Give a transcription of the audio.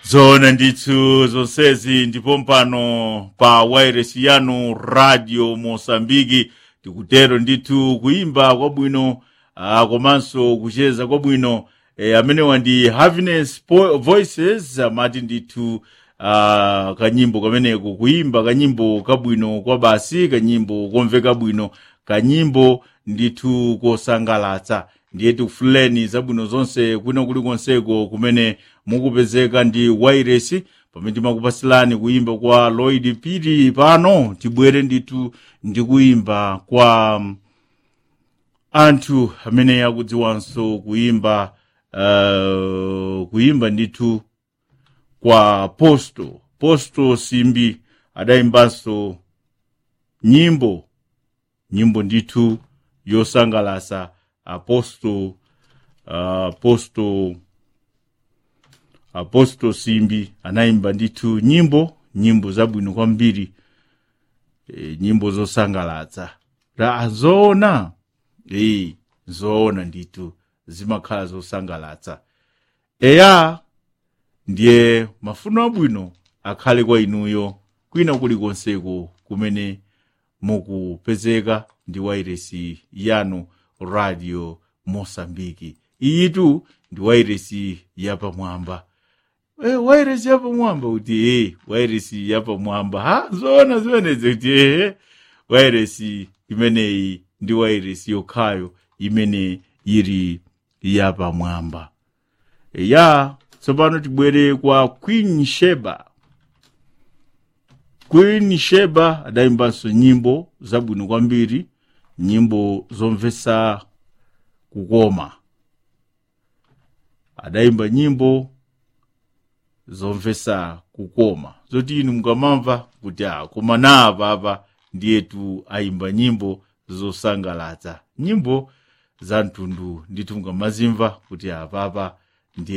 zona ndithu zonsezi ndipo mpano pa wireless yanu radio mosambiki tikutero ndithu kuyimba kwabwino uh, komanso kucheza kwabwino eh, amenewa ndi happiness Po- voices amati ndithu uh, kanyimbo kameneko kuyimba kanyimbo kabwino kwa basi kanyimbo komveka bwino kanyimbo ndithu kosangalatsa ndiye tikufuleni zabwino zonse kwina kulikonseko kumene mukupezeka ndi wireless pamene timakupasilani kuyimba kwa lloyd piri pano tibwere ndithu ndi kuyimba kwa um, anthu amene akudziwanso kuyimba uh, kuyimba ndithu kwa posto posto simbi adayimbanso nyimbo nyimbo ndithu yosangalasa aposto aposto aposto simbi anayimba ndithu nyimbo nyimbo zabwino kwambiri e, nyimbo zosangalatsa ra zoona e, zoona ndithu zimakhala zosangalatsa eya ndiye mafuno abwino akhale kwa inuyo kwina kulikonseko kumene mukupezeka ndi wairesi yanu radio mosambiki iyitu ndi wairesi yapamwamba e, wairesi yapamwamba kuti e, wairesi yapamwamba ha zoona zimenezi kuti ehe wairesi imeneyi ndi wairesi yokhayo imene yiri yapamwamba ya tsopano tibwere kwa queen sheba queen sheba adayimbanso nyimbo zabwino kwambiri nyimbo zomvetsa kukoma adayimba nyimbo zomvetsa kukoma zoti inu mukamamva kuti a koma na apapa ndiyetu ayimba nyimbo zosangalatsa nyimbo za mtundu ndithu mukamazimva kuti apapa